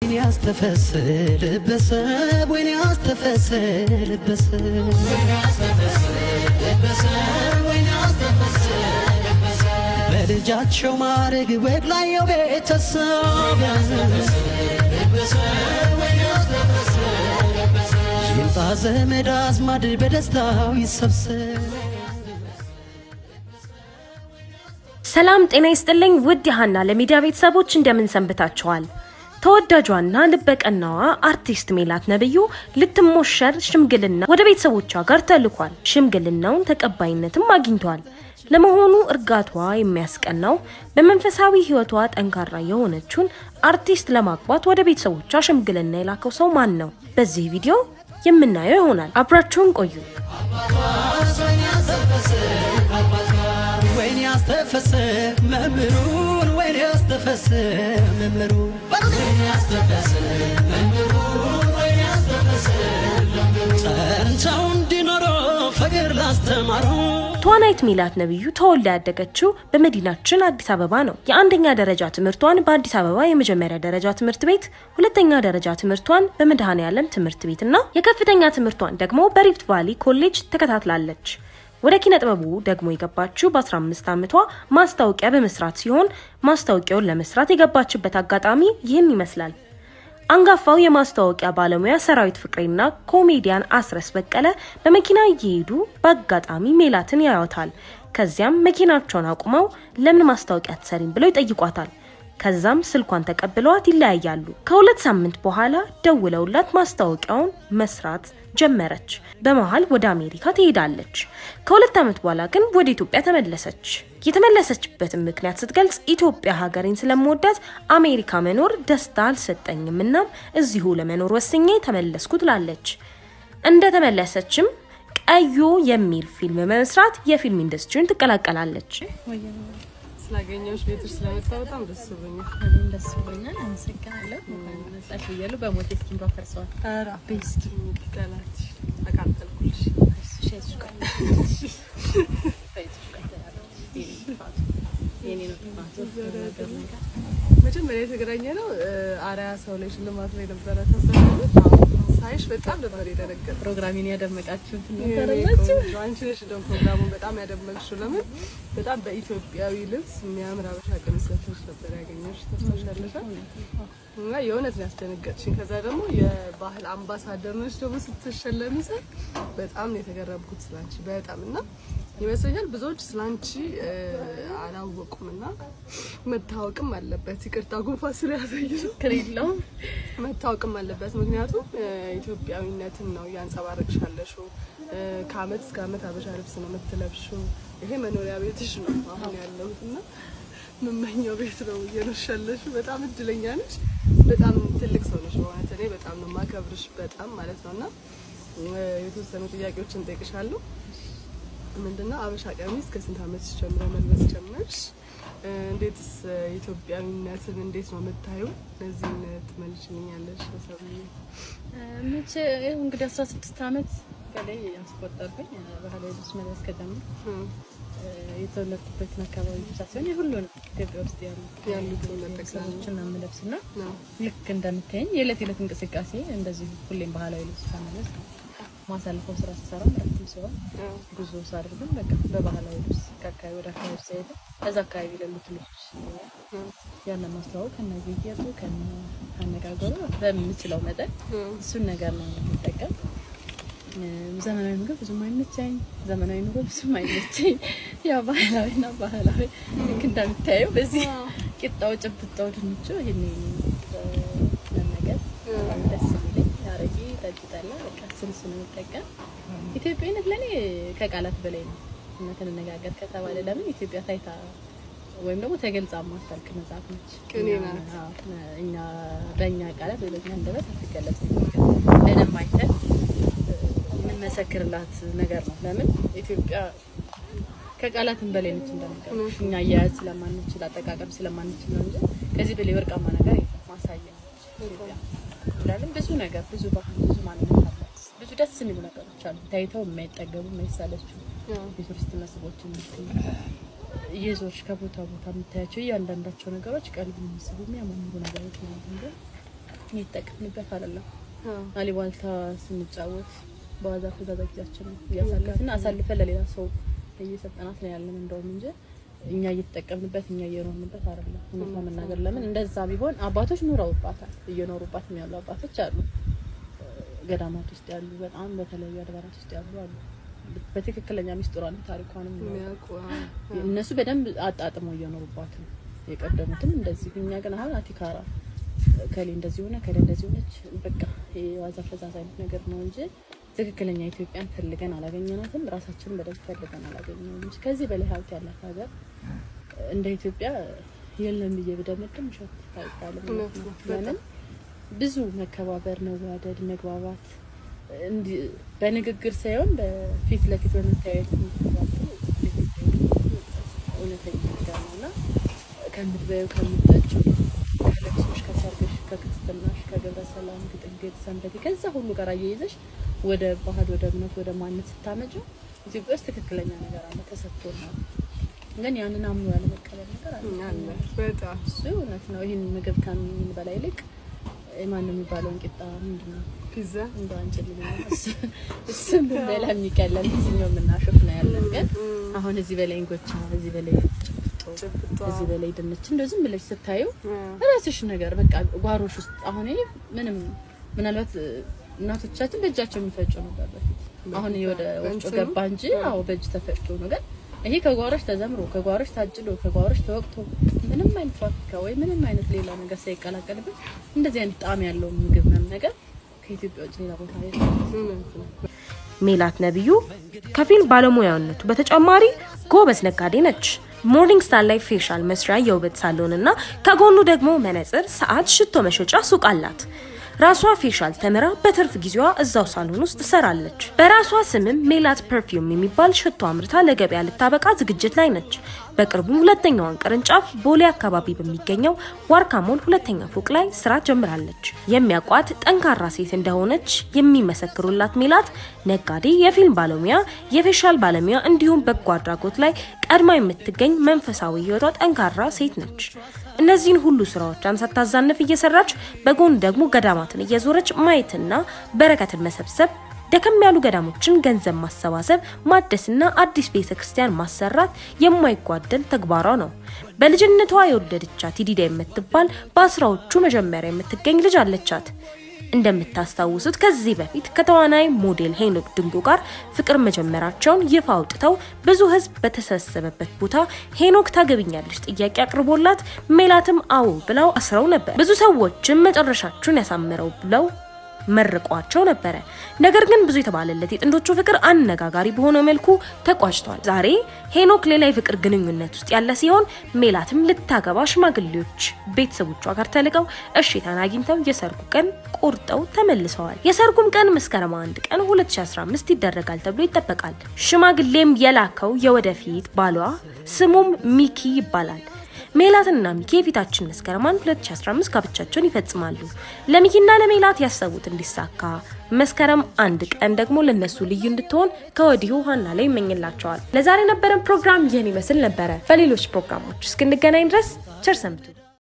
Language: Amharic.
ያስተፈስልበሰብ ወይን ያስተፈስልበሰብ በልጃቸው ማድረግ ወግ ላየው ቤተሰብ ይምጣ ዘመድ አዝማድ በደስታው ይሰብሰብ ሰላም ጤና ይስጥልኝ ውድ የሀና ለሚዲያ ቤተሰቦች እንደምን ሰንብታችኋል? ተወዳጇና ልበቀናዋ አርቲስት ሜላት ነብዩ ልትሞሸር ሽምግልና ወደ ቤተሰቦቿ ጋር ተልኳል። ሽምግልናውን ተቀባይነትም አግኝቷል። ለመሆኑ እርጋቷ የሚያስቀናው በመንፈሳዊ ሕይወቷ ጠንካራ የሆነችውን አርቲስት ለማግባት ወደ ቤተሰቦቿ ሽምግልና የላከው ሰው ማን ነው? በዚህ ቪዲዮ የምናየው ይሆናል። አብራችሁን ቆዩ። ወይን ያስተፈሰ መምህሩን ወይን ያስተፈሰ መምህሩን ጸንተው እንዲኖሩ ፍቅር ላስተማሩ ተዋናይት ሜላት ነብዩ ተወልዳ ያደገችው በመዲናችን አዲስ አበባ ነው። የአንደኛ ደረጃ ትምህርቷን በአዲስ አበባ የመጀመሪያ ደረጃ ትምህርት ቤት፣ ሁለተኛ ደረጃ ትምህርቷን በመድኃኔ ዓለም ትምህርት ቤት እና የከፍተኛ ትምህርቷን ደግሞ በሪፍት ቫሊ ኮሌጅ ተከታትላለች። ወደ ኪነ ጥበቡ ደግሞ የገባችው በ15 ዓመቷ ማስታወቂያ በመስራት ሲሆን ማስታወቂያውን ለመስራት የገባችበት አጋጣሚ ይህን ይመስላል። አንጋፋው የማስታወቂያ ባለሙያ ሰራዊት ፍቅሬና ኮሜዲያን አስረስ በቀለ በመኪና እየሄዱ በአጋጣሚ ሜላትን ያዩታል። ከዚያም መኪናቸውን አቁመው ለምን ማስታወቂያ አትሰሪም ብለው ይጠይቋታል። ከዛም ስልኳን ተቀብለዋት ይለያያሉ። ከሁለት ሳምንት በኋላ ደውለውላት ማስታወቂያውን መስራት ጀመረች። በመሀል ወደ አሜሪካ ትሄዳለች። ከሁለት ዓመት በኋላ ግን ወደ ኢትዮጵያ ተመለሰች። የተመለሰችበትን ምክንያት ስትገልጽ ኢትዮጵያ ሀገሬን ስለምወዳት አሜሪካ መኖር ደስታ አልሰጠኝም፣ እናም እዚሁ ለመኖር ወስኜ ተመለስኩ ትላለች። እንደተመለሰችም ቀዮ የሚል ፊልም በመስራት የፊልም ኢንዱስትሪውን ትቀላቀላለች። ስላገኘሁሽ ቤትሽ ስለመጣ በጣም ደስ ብሎኛል። እኔም ደስ ብሎኛል። አመሰግናለሁ። እንኳን መጣሽ ብያለሁ። በሞቴ እስኪን ፈርሰዋል። ኧረ ቤስት ጠላት አቃጠልኩልሽ። የኔ ነው ጥፋቱ። መጀመሪያ የተገናኘ ነው አርያ ሰው ላይ ሽልማት ላይ ነበረ ታስታውሻለሽ? ሳይሽ በጣም ነበር የደነገጥኩት። ፕሮግራሜን ያደመቃችሁት የኔ ነበረላችሁ። ቆንጆ፣ አንቺ ነሽ እንደውም ፕሮግራሙን በጣም ያደመቅሽው። ለምን በጣም በኢትዮጵያዊ ልብስ የሚያምር አበሻ ቀሚስ ለብሰሽ ነበር ያገኘሁሽ። ታስታውሻለሽ? እና የእውነት ነው ያስደነገጥሽኝ። ከዛ ደግሞ የባህል አምባሳደር ነሽ ደግሞ ስትሸለሚ ሳይ በጣም ነው የተገረምኩት ስላንቺ በጣም እና ይመስለኛል ብዙዎች ስላንቺ አላወቁም እና መታወቅም አለበት። ይቅርታ ጉንፋን ስለያዘኝ ነው። ችግር የለውም። መታወቅም አለበት። ምክንያቱም እ፣ ኢትዮጵያዊነትን ነው እያንጸባረቅሽ ያለሽው። እ፣ ከአመት እስከ አመት አበሻ ልብስ ነው የምትለብሽው። ይሄ መኖሪያ ቤትሽ ነው አሁን ያለሁት እና የምመኘው ቤት ነው እየኖርሽ ያለሽው። በጣም እድለኛ ነሽ። በጣም ትልቅ ሰው ነሽ በእውነት እኔ በጣም ነው የማከብርሽ በጣም ማለት ነው እና እ፣ የተወሰኑ ጥያቄዎችን እንጠይቅሻለሁ። ምንድነው አበሻ ቀሚስ ከስንት አመትሽ ጀምሮ መልበስ ጀመርሽ? እ፣ እንዴትስ እ፣ ኢትዮጵያዊነትን እንዴት ነው የምታዩ? እነዚህን ትመልሽልኛለሽ ሰብዬ? መቼ ይኸው እንግዲህ 16 ዓመት በላይ ያስቆጠርኩኝ ባህላዊ ልብስ መልበስ ከጀመርኩ እ፣ የተወለድኩበትን አካባቢ ብቻ ሳይሆን የሁሉንም ኢትዮጵያ ውስጥ ያሉ ያሉትን መጠቀም ሰዎችን አምለብስ እና ነው። ልክ እንደምታየኝ የዕለት የዕለት እንቅስቃሴ እንደዚህ ሁሌም ባህላዊ ልብስ ከመለስ ማሳልፈው ስራ ስሰራ ረፍትም ሲሆን አዎ። ጉዞ ሳደርግም በቃ በባህላዊ ልብስ ከአካባቢ ወደ አካባቢ ሲሄድ እዛ አካባቢ ላሉት ልጆች ያንን ማስተዋወቅ ከነ ጌጡ ከነ አነጋገሩ በምችለው መጠን እሱን ነገር ነው የምጠቀም። እ፣ ዘመናዊ ምግብ ብዙም አይመቸኝ፣ ዘመናዊ ኑሮ ብዙም አይመቸኝ። ያው ባህላዊና ባህላዊ ልክ እንደምታየው በዚህ ቂጣው፣ ጭብጣው፣ ድንቹ ይሄን መመገብ በጣም ደስ የሚለኝ አረቄ፣ ጠጅ፣ ጠላ በቃ እሱን እሱን የምጠቀም ኢትዮጵያዊነት ለእኔ ከቃላት በላይ ነው። እውነት እንነጋገር ከተባለ ለምን ኢትዮጵያ ታይታ ወይም ደግሞ ተገልጻ ማታልቅ መጽሐፍ ነች። ቅኔ እኛ- ናት። አዎ፣ እኛ በእኛ ቃላት ወይ በእኛ አንደበት አትገለጽም። በደንብ አይተን የምንመሰክርላት ነገር ነው። ለምን ኢትዮጵያ ከቃላትም በላይ ነች እንደነገርኩሽ። እኛ አያያዝ ስለማንችል አጠቃቀም ስለማንችል ነው እንጂ ከዚህ በላይ ወርቃማ ነገር የለም። ማሳያ ነች ኢትዮጵያ። ለምን ብዙ ነገር ብዙ ባህል ብዙ ማንነት አላት። ብዙ ደስ የሚሉ ነገሮች አሉ። ታይተው የማይጠገቡ የማይሳለቹ የቱሪስት መስህቦችን እየዞርሽ ከቦታ ቦታ የምታያቸው እያንዳንዳቸው ነገሮች ቀልብ የሚስቡ የሚያማምሩ ነገሮች ናቸው። እንጂ እየተጠቀምንበት አይደለም። አዎ። አሊባልታ ስንጫወት በዋዛ ፈዛዛ ጊዜያችን እያሳለፍን አሳልፈን ለሌላ ሰው እየሰጠናት ነው ያለን እንደውም እንጂ እኛ እየተጠቀምንበት እኛ እየኖርንበት አይደለም። እውነት ለመናገር ለምን እንደዛ ቢሆን አባቶች ኑረውባታል፣ እየኖሩባት ያሉ አባቶች አሉ። ገዳማት ውስጥ ያሉ በጣም በተለያዩ አድባራት ውስጥ ያሉ አሉ። በትክክለኛ ሚስጥሯን ታሪኳንም የሚያውቁ አዎ። እነሱ በደንብ አጣጥመው እየኖሩባት ነው። የቀደሙትም እንደዚህ እኛ ግን አሁን አቲካራ ከሌ እንደዚህ ሆነ ከሌ እንደዚህ ሆነች በቃ የዋዛ ፈዛዛ አይነት ነገር ነው እንጂ ትክክለኛ ኢትዮጵያን ፈልገን አላገኘናትም። ራሳችንን በደንብ ፈልገን አላገኘንም እንጂ ከዚህ በላይ ሀብት ያላት ሀገር እንደ ኢትዮጵያ የለም ብዬ ብደመድም ውሸት አይባልም። እውነት ነው። ለምን ብዙ መከባበር፣ መዋደድ፣ መግባባት እንዲ- በንግግር ሳይሆን በፊት ለፊት በመታየት የሚተባበሩ እውነተኛ ነገር ነው እና ከምትበዩ ከምትጠጩ ከለቅሶሽ፣ ከሰርግሽ፣ ከክርስትናሽ፣ ከገብረ ሰላም፣ ግጥንግጥ፣ ሰንበቴ ከዛ ሁሉ ጋር አያይዘሽ ወደ ባህል ወደ እምነት ወደ ማንነት ስታመጩ ኢትዮጵያ ውስጥ ትክክለኛ ነገር አለ ተሰጥቶናል። ግን ያንን አምኖ ያለመቀበል ነገር አለ። አለ በጣም እሱ እውነት ነው። ይህን ምግብ ከምንበላ ይልቅ ማን ነው የሚባለውን ቂጣ ምንድን ነው ፒዛ እንደ አንጭል እሱም ብንበላ የሚቀለል እዚህኛው የምናሾፍ ነው ያለን። ግን አሁን እዚህ በላይ እንጎቻ፣ እዚህ በላይ ጭብጦ፣ ጭብጦ እዚህ በላይ ድንች እንደው ዝም ብለሽ ስታዩ አዎ። ራስሽ ነገር በቃ ጓሮሽ ውስጥ አሁን ይሄ ምንም ምናልባት እ፣ እናቶቻችን በእጃቸው የሚፈጩ ነበር በፊት። አሁን ይሄ ወደ ወፍጮ በእንትኑ? ገባ እንጂ አዎ በእጅ ተፈጭቶ ነው። ግን ይሄ ከጓሮሽ ተዘምሮ ከጓሮሽ ታጭሎ ከጓሮሽ ተወቅቶ ምንም አይነት ፋብሪካ ወይ ምንም አይነት ሌላ ነገር ሳይቀላቀልበት እንደዚህ አይነት ጣዕም ያለው ምግብ መመገብ ከኢትዮጵያ ውጭ ሌላ ቦታ የለም። እውነት ነው። ሜላት ነቢዩ ከፊልም ባለሙያነቱ በተጨማሪ ጎበዝ ነጋዴ ነች። ሞርኒንግ ስታር ላይ ፌሻል መስሪያ የውበት ሳሎን እና ከጎኑ ደግሞ መነጽር፣ ሰዓት፣ ሽቶ መሸጫ ሱቅ አላት። ራሷ ፌሻል ተምራ በትርፍ ጊዜዋ እዛው ሳሎን ውስጥ ትሰራለች። በራሷ ስምም ሜላት ፐርፊውም የሚባል ሽቶ አምርታ ለገበያ ልታበቃ ዝግጅት ላይ ነች። በቅርቡ ሁለተኛዋን ቅርንጫፍ ቦሌ አካባቢ በሚገኘው ዋርካ ሞል ሁለተኛ ፎቅ ላይ ስራ ጀምራለች። የሚያውቋት ጠንካራ ሴት እንደሆነች የሚመሰክሩላት ሜላት ነጋዴ፣ የፊልም ባለሙያ፣ የፌሻል ባለሙያ እንዲሁም በጎ አድራጎት ላይ ቀድማ የምትገኝ መንፈሳዊ ህይወቷ ጠንካራ ሴት ነች። እነዚህን ሁሉ ስራዎቿን ሳታዛንፍ እየሰራች በጎን ደግሞ ገዳማትን እየዞረች ማየትና በረከትን መሰብሰብ ደከም ያሉ ገዳሞችን ገንዘብ ማሰባሰብ ማደስና አዲስ ቤተ ክርስቲያን ማሰራት የማይጓደል ተግባሯ ነው። በልጅነቷ የወለደቻት ይዲዳ የምትባል በአስራዎቹ መጀመሪያ የምትገኝ ልጅ አለቻት። እንደምታስታውሱት ከዚህ በፊት ከተዋናይ ሞዴል ሄኖክ ድንጎ ጋር ፍቅር መጀመራቸውን ይፋ አውጥተው ብዙ ህዝብ በተሰበሰበበት ቦታ ሄኖክ ታገብኛለች ጥያቄ አቅርቦላት ሜላትም አዎ ብለው አስረው ነበር። ብዙ ሰዎችም መጨረሻችሁን ያሳምረው ብለው መርቋቸው ነበረ። ነገር ግን ብዙ የተባለለት የጥንዶቹ ፍቅር አነጋጋሪ በሆነ መልኩ ተቋጭቷል። ዛሬ ሄኖክ ሌላ የፍቅር ግንኙነት ውስጥ ያለ ሲሆን ሜላትም ልታገባ ሽማግሌዎች ቤተሰቦቿ ጋር ተልቀው እሽታን አግኝተው የሰርጉ ቀን ቆርጠው ተመልሰዋል። የሰርጉም ቀን መስከረም አንድ ቀን 2015 ይደረጋል ተብሎ ይጠበቃል። ሽማግሌም የላከው የወደፊት ባሏ ስሙም ሚኪ ይባላል። ሜላትና ሚኪ የፊታችን መስከረም 1 2015 ጋብቻቸውን ይፈጽማሉ። ለሚኪና ለሜላት ያሰቡት እንዲሳካ መስከረም አንድ ቀን ደግሞ ለነሱ ልዩ እንድትሆን ከወዲሁ ሀና ላይ ይመኝላቸዋል። ለዛሬ የነበረን ፕሮግራም ይህን ይመስል ነበረ። በሌሎች ፕሮግራሞች እስክንገናኝ ድረስ ቸር ሰንብቱ።